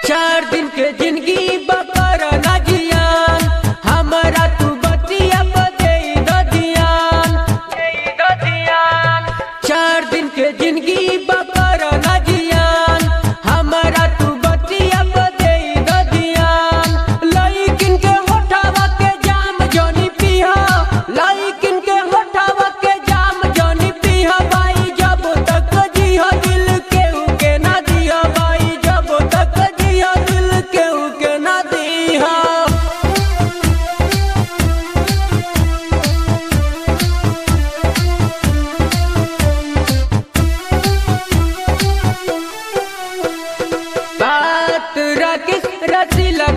चार दिन के जिंदगी बकर ना जियान हमरा तू बतिया बदे ददियान चार दिन के जिंदगी बकर ना जियान हमरा तू बतिया बदे ददियान लइकिन के होठावा के जाम जनी पिहा लइकिन के होठावा के जाम जनी पिहा भाई जब तक जिहा दिल केहू के ना दिहा भाई जब तक जिहा दिल केहू के ना दिहा बात राकेश रसीला